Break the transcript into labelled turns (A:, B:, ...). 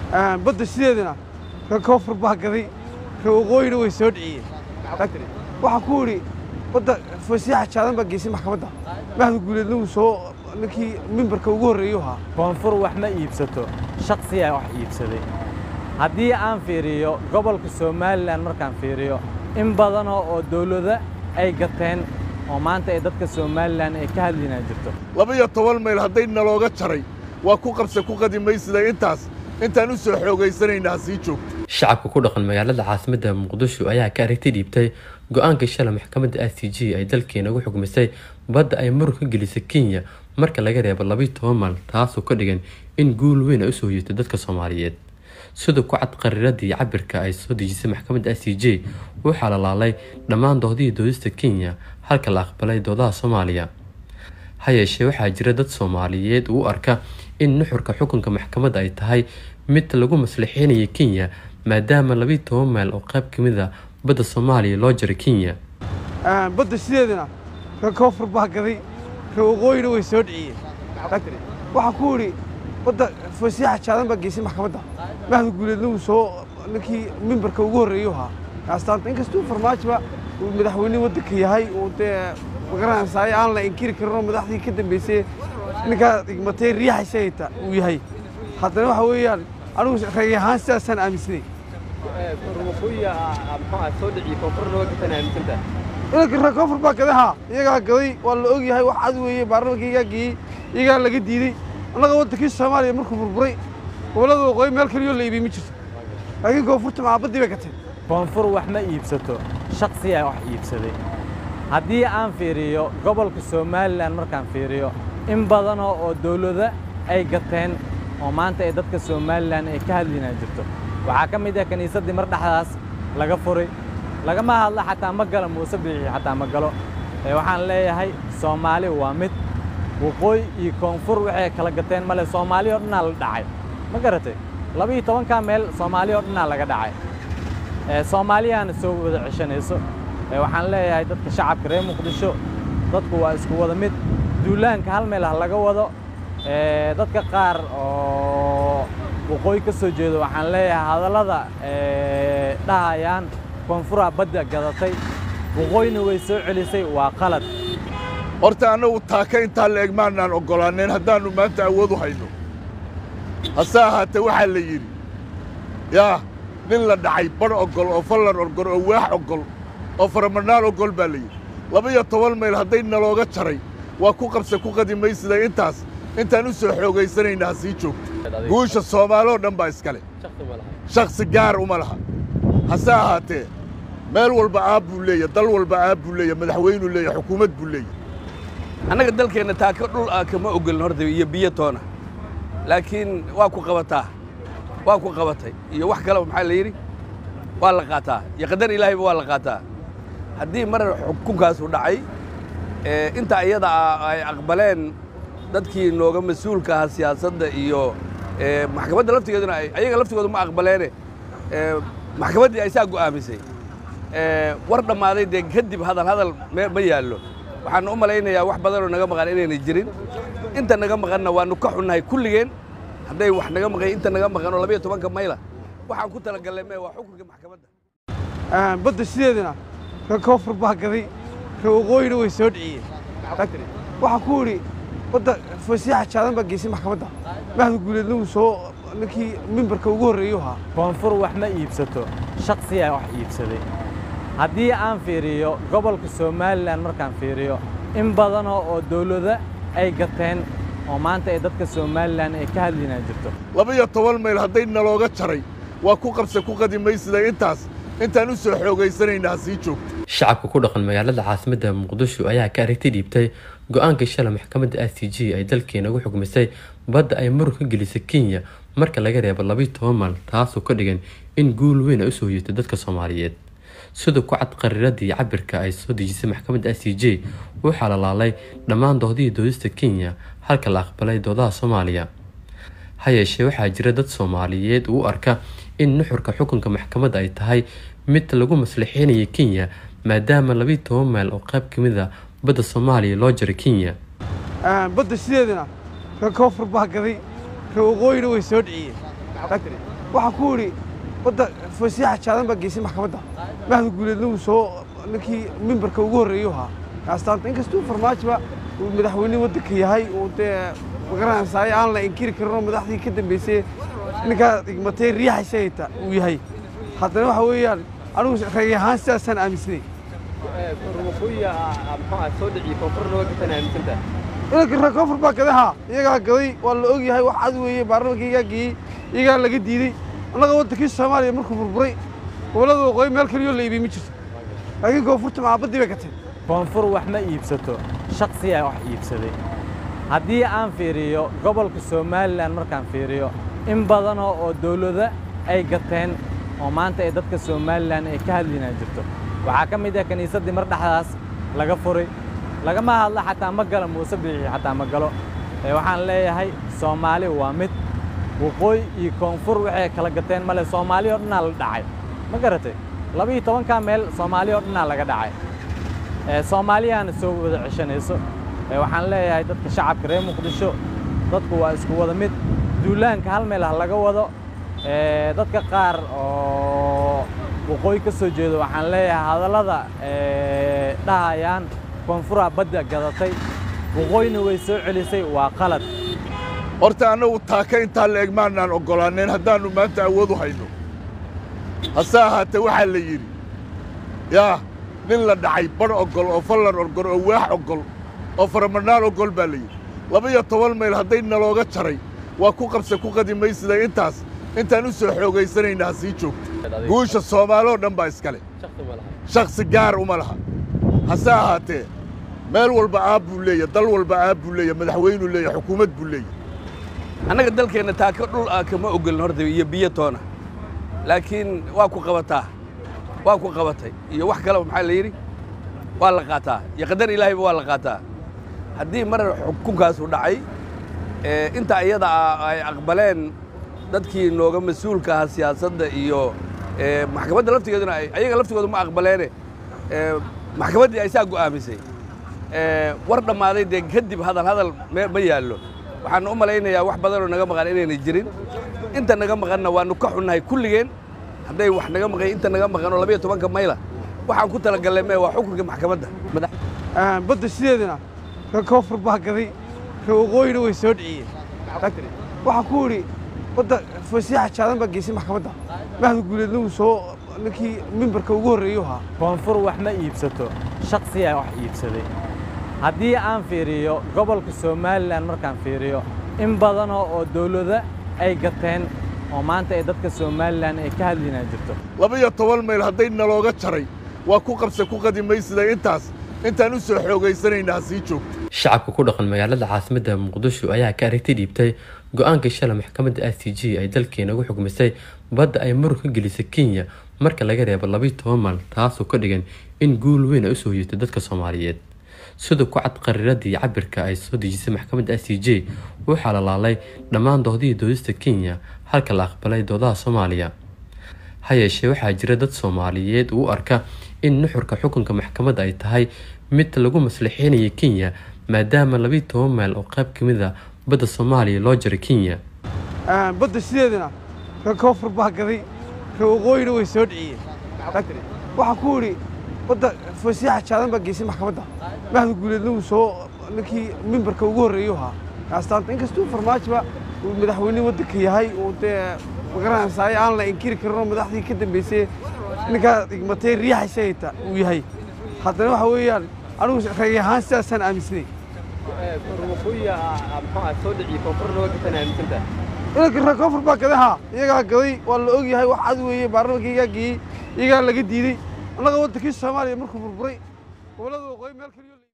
A: badda sideedana reer koonfur baa gaday reer waqooyina way soo dhiciyeen waxaan ku idhi badda fasiixa jaadan baa geysay maxkamadda mahda guuleedna wuu soo ninkii mimbarka ugu horreeyuu ahaa
B: koonfur wax ma iibsato shaksiyaa wax iibsaday haddii aan fiiriyo gobolka somalilan markaan fiiriyo in badanoo oo dawlada ay gateen oo maanta ay dadka somalilan ay ka hadlinaan jirto
C: laba-iyo toban mayl hadday nalooga jaray waa ku qabse ku qadi maysida intaas intaan u soo xoogaysanayna ha sii joogto
D: shacabka ku dhaqan magaalada caasimadda muqdisho ayaa ka aragti dhiibtay go-aanka shalay maxkamadda i c g ay dalkeena ugu xugmisay badda ay murug ka gelisay kenya marka laga reebo labayo toban maal taasoo ka dhigan in guul weyn ay usoo hoyatay dadka soomaaliyeed sida ku cad qariiradii cabirka ay soo dejisay maxkamadda i c j waxaa la laalay dhammaan doodihii doodista kenya halka la aqbalay doodaha soomaaliya ha yeeshee waxaa jira dad soomaaliyeed uu arka in nuxurka xukunka maxkamadda ay tahay mid lagu maslaxeynaya kenya maadaama labayo toban mayl oo qayb ka mid a badda soomaaliya loo jaray kenya
A: badda sideedana reer koonfur baa gaday reer waqooyina way soo dhiciyeen waxaan ku idhi badda fasiixa jaadan baa geysay maxkamadda mahda guuleedna wuu soo ninkii mimbarka ugu horreeyuu ahaa astaanta inkastuu farmaajoba uu madaxweyne waddanka yahay uu dee magaranaysaay aan la inkiri karinoo madaxdii ka dambeysay ninkaa igmatay riixaysayta uu yahay haddana waxa weeyaan anigu rag ahaan sidaasaan aaminsanay inanka reer koonfur baa gaday haa iyagaa gaday waa la og yahay wax cad weeye baarlamanka iyagaa geeyey iyagaa laga diidey annaga waddankii soomaaliya markuu burburay gobollada waqooyi meel kaliyoo la iibiyey ma jirto laakiin koonfurta macabaddii bay gateen
B: koonfur wax ma iibsato shaksiyaa wax iibsaday haddii aan fiiriyo gobolka somalilan markaan fiiriyo in badanoo oo dawlada ay gateen oo maanta ay dadka somalilan ay ka hadlinaan jirto waxaa ka mid ah kiniisaddii mar dhexdaas laga furay lagama hadla xataa ma galo muuse biixi xataa ma galo waxaan leeyahay soomaali waa mid waqooyi iyo koonfur waxay kala gateen male soomaali oo dhannaa la dhacay ma garatay laba-iyo tobankaa meel soomaali oo dhannaa laga dhacay soomaaliyaana soo wada ceshanayso waxaan leeyahay dadka shacabka reer muqdisho dadku waa isku wada mid duulaanka hal meel ha laga wado dadka qaar oo waqooyi ka soo jeedo waxaan leeyahay hadallada dhahayaan koonfuraa badda gadatay waqooyina way soo celisay waa qalad
C: horta annagu taaka intaa la eg maanaan oggolaanayn haddaannu maanta awood u hayno hase ahaatee waxaa la yidhi yaa nin la dhacay badh oggol oo fallan oggol oo waax oggol oo faramadhnaan oggol baa la yidhi laba-iyo toban mayl hadday nalooga jaray waa ku qabse ku qadi maysida intaas intaan u soo xoogaysanayna ha sii joogto guusha soomaaloo dhan baa iskale shakhsi gaar uma laha hase ahaatee meel walba aab buu leeya dal walba aab buu leeya madaxweynuu leeya xukuumad buu leeya
E: annaga dalkeenna taaka dhul ah kama ogolin horta iyo biyo toona laakiin waa ku qabataa waa ku qabatay iyo wax kaleba maxaa la yidhi waa la qaataa iyo qadar ilaahayba waa la qaataa haddii mar xukunkaasu dhacay inta iyada ah ay aqbaleen dadkii nooga mas-uulka ahaa siyaasadda iyo maxkamadda laftigeeduna ayaga laftigooda ma aqbaleene maxkamaddii ay saa go'aamisay war dhammaaday dee kadib hadal hadal ma yaallo waxaan u malaynayaa wax badanoo naga maqan inaynay jirin inta naga maqanna waannu ka xunnahay kulligeen hadday wax naga maqan inta naga maqan oo labayo tobanka mayla waxaan ku talagallay mee waa xukunka maxkamadda
A: badda sideedana reer koonfur baa gaday reer waqooyina way soo dhiciyeen waxaan ku idhi badda fasiixa jaadan baa geysay maxkamadda mahda guuleedna wuu soo ninkii mimbarka ugu horreeyuu ahaa
B: koonfur wax ma iibsato shaksiyaa wax iibsaday haddii aan fiiriyo gobolka somalilan markaan fiiriyo in badanoo oo dawlada ay gateen oo maanta ay dadka somalilan ay ka hadlinaan jirto
C: laba-iyo toban mayl hadday nalooga jaray waa ku qabse ku qadi maysida intaas intaan u soo xoogaysanayna ha sii joogto
D: shacabka ku dhaqan magaalada caasimadda muqdisho ayaa ka aragti dhiibtay go-aanka shalay maxkamadda i c g ay dalkeena ugu xugmisay badda ay murug ka gelisay kenya marka laga reebo labayo toban maal taasoo ka dhigan in guul weyn ay usoo hoyatay dadka soomaaliyeed sida ku cad qariiradii cabirka ay soo dejisay maxkamadda i c j waxaa la laalay dhammaan doodihii doodista kenya halka la aqbalay doodaha soomaaliya ha yeeshee waxaa jira dad soomaaliyeed uu arka in nuxurka xukunka maxkamadda ay tahay mid lagu maslaxeynaya kenya maadaama labayo toban mayl oo qayb ka mid a badda soomaaliya loo jaray kenya
A: badda sideedana reer koonfur baa gaday reer waqooyina way soo dhiciyeen waxaan ku idhi wadda fasiixa jaadan baa geysay maxkamadda mahda guuleedna uu soo ninkii mimbarka ugu horreeyuu ahaa kaastaanta inkastuu farmaajoba uu madaxweyne waddanka yahay uu dee magaranaysaay aan la inkiri karin oo madaxdii ka dambeysay ninkaa igmatay riixaysa hayta uu yahay haddana waxa weeyaan anigu rag ahaan sidaasaan aaminsanay inanka reer koonfur baa gaday haa iyagaa gaday waa la og yahay wax cad weeye baarlamanka iyagaa geeyey iyagaa laga diidey annaga waddankii soomaaliya markuu burburay gobollada waqooyi meel kaliyoo la iibiyey ma jirto laakiin koonfurta macabaddii bay gateen
B: koonfur wax ma iibsato shakhsiyaa wax iibsaday haddii aan fiiriyo gobolka somalilan markaan fiiriyo in badanoo oo dawlado ay gateen oo maanta ay dadka somalilan ay ka hadlinaa jirto waxaa ka mid ah kiniisaddii mar dhexdaas laga furay lagama hadla xataa ma galo muuse biixi xataa ma galo ee waxaan leeyahay soomaali waa mid waqooyi iyo koonfur waxay kala gateen male soomaali oo dhannaa la dhacay ma garatay laba-iyo tobankaa meel soomaali oo dhannaa laga dhacay ee soomaaliyaana soo wada ceshanayso ee waxaan leeyahay dadka shacabka reer muqdisho dadku waa isku wada mid duulaanka hal meel ha laga wado ee dadka qaar oo waqooyi ka soo jeedo waxaan leeyahay hadallada ee dhahayaan koonfuraa badda gadatay waqooyina way soo celisay waa qalad
C: horta annagu taaka intaa la eg maannaan oggolaaneen haddaannu maanta awood u hayno hase ahaatee waxaa la yidhi yaa nin la dhacay badh oggol oo fallan oggol oo waax oggol oo faramadhnaan oggol baa la yidhi laba-iyo toban mayl hadday nalooga jaray waa ku qabse ku qadi maysida intaas intaan u soo xoogaysanayna ha sii joogto guusha soomaaloo dhan baa iskale shakhsi gaar uma laha hase ahaatee meel walba aab buu leeya dal walba aab buu leeya madaxweynuu leeya xukuumad buu leeya
E: annaga dalkeenna taaka dhul ah kama ogolin horta iyo biyo toona laakiin waa ku qabataa waa ku qabatay iyo wax kaleba maxaa la yidhi waa la qaataa iyo qadar ilaahayba waa la qaataa haddii mar xukunkaasu dhacay ee inta iyada ah ay aqbaleen dadkii nooga mas-uulka ahaa siyaasadda iyo ee maxkamadda laftigeeduna ay ayaga laftigooda ma aqbaleene ee maxkamaddii ay saa go'aamisay ee war dhammaaday dee kadib hadal hadal me ma yaallo waxaan u malaynayaa wax badanoo naga maqan inaynay jirin inta naga maqanna waannu ka xunnahay kulligeen hadday wax naga maqan inta naga maqan oo labayo tobanka mayla waxaan ku talagallay mee waa xukunka maxkamadda madax
A: badda sideedana reer koonfur baa gaday reer waqooyina way soo dhiciyeen waxaan ku idhi wadda fasiixa jaadan baa geysay maxkamadda mahda guuleedna uu soo ninkii mimbarka ugu horreeyuu ahaa
B: koonfur wax ma iibsato shakhsiyaa wax iibsaday haddii aan fiiriyo gobolka somalilan markaan fiiriyo in badanoo oo dawlado ay gateen oo maanta ay dadka somalilan ay ka hadlinaa jirto
C: laba-iyo toban mayl hadday nalooga jaray waa ku qabse ku qadi maysida intaas intaan u soo xoogaysanayna ha sii joogto
D: shacabka ku dhaqan magaalada caasimadda muqdisho ayaa ka aragti dhiibtay go-aanka shalay maxkamadda i c g ay dalkeena ugu xukmisay badda ay murug ka gelisay kenya marka laga reebo labayo toban maal taasoo ka dhigan in guul weyn ay usoo hoyatay dadka soomaaliyeed sida ku cad qariiradii cabirka ay soo dejisay maxkamadda i c j waxaa la laalay dhammaan doodihii doodista kenya halka la aqbalay doodaha soomaaliya ha yeeshee waxaa jira dad soomaaliyeed uu arka in nuxurka xukunka maxkamadda ay tahay mid lagu maslixeynaya kenya maadaama labayo toban mayl oo qayb ka mid a badda soomaaliya loo jaray kenya
A: badda sideedana reer koonfur baa gaday reer waqooyina way soo dhiciyeen waxaan ku idhi wadda fasiixa jaadan baa geysay maxkamadda mahda guuleedna uu soo ninkii mimbarka ugu horreeyuu ahaa kaastaanta inkastuu farmaajoba uu madaxweyne waddanka yahay uu dee magaranaysaay aan la inkiri karin oo madaxdii ka dambeysay ninkaa igmatay riixaysa hayta uu yahay haddana waxa weeyaan anigu rag ahaan sidaasaan aaminsanay inanka reer koonfur baa gaday haa iyagaa gaday waa la og yahay wax cad weeye baarlamanka iyagaa geeyey iyagaa laga diidey annaga waddankii soomaaliya markuu burburay gobollada waqooyi meel kaliyo